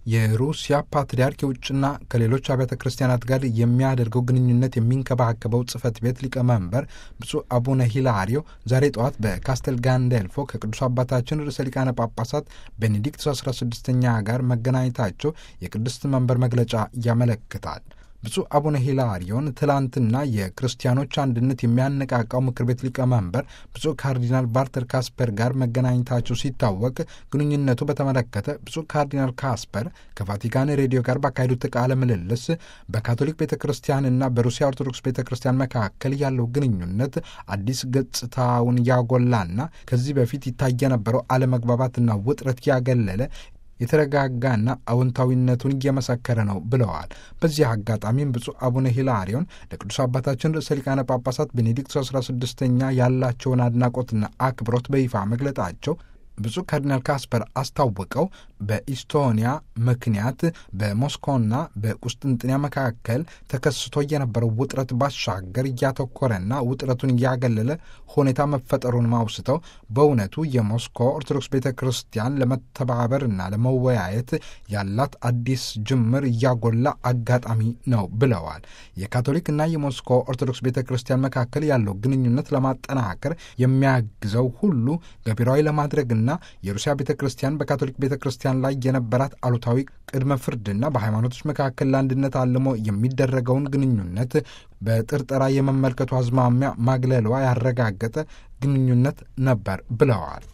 የሩሲያ ፓትርያርክ የውጭና ከሌሎች አብያተ ክርስቲያናት ጋር የሚያደርገው ግንኙነት የሚንከባከበው ጽህፈት ቤት ሊቀመንበር ብፁዕ አቡነ ሂላሪዮ ዛሬ ጠዋት በካስተል ጋንዴልፎ ከቅዱስ አባታችን ርዕሰ ሊቃነ ጳጳሳት ቤኔዲክት 16ኛ ጋር መገናኘታቸው የቅድስት መንበር መግለጫ ያመለክታል። ብፁዕ አቡነ ሂላሪዮን ትላንትና የክርስቲያኖች አንድነት የሚያነቃቃው ምክር ቤት ሊቀመንበር ብፁዕ ካርዲናል ባርተር ካስፐር ጋር መገናኘታቸው ሲታወቅ ግንኙነቱ በተመለከተ ብፁዕ ካርዲናል ካስፐር ከቫቲካን ሬዲዮ ጋር ባካሄዱት ቃለ ምልልስ በካቶሊክ ቤተ ክርስቲያንና በሩሲያ ኦርቶዶክስ ቤተ ክርስቲያን መካከል ያለው ግንኙነት አዲስ ገጽታውን ያጎላና ከዚህ በፊት ይታይ የነበረው አለመግባባትና ውጥረት ያገለለ የተረጋጋና አዎንታዊነቱን እየመሰከረ ነው ብለዋል። በዚህ አጋጣሚም ብፁዕ አቡነ ሂላሪዮን ለቅዱስ አባታችን ርዕሰ ሊቃነ ጳጳሳት ቤኔዲክት 16ኛ ያላቸውን አድናቆትና አክብሮት በይፋ መግለጣቸው ብፁዕ ካርዲናል ካስፐር አስታውቀው በኢስቶኒያ ምክንያት በሞስኮና በቁስጥንጥንያ መካከል ተከስቶ የነበረው ውጥረት ባሻገር እያተኮረና ውጥረቱን እያገለለ ሁኔታ መፈጠሩን ማውስተው በእውነቱ የሞስኮ ኦርቶዶክስ ቤተ ክርስቲያን ለመተባበርና ለመወያየት ያላት አዲስ ጅምር እያጎላ አጋጣሚ ነው ብለዋል። የካቶሊክና የሞስኮ ኦርቶዶክስ ቤተ ክርስቲያን መካከል ያለው ግንኙነት ለማጠናከር የሚያግዘው ሁሉ ገቢራዊ ለማድረግና የሩሲያ ቤተ ክርስቲያን በካቶሊክ ቤተ ክርስቲያን ላይ የነበራት አሉታዊ ቅድመ ፍርድና በሃይማኖቶች መካከል ለአንድነት አልሞ የሚደረገውን ግንኙነት በጥርጠራ የመመልከቱ አዝማሚያ ማግለሏ ያረጋገጠ ግንኙነት ነበር ብለዋል።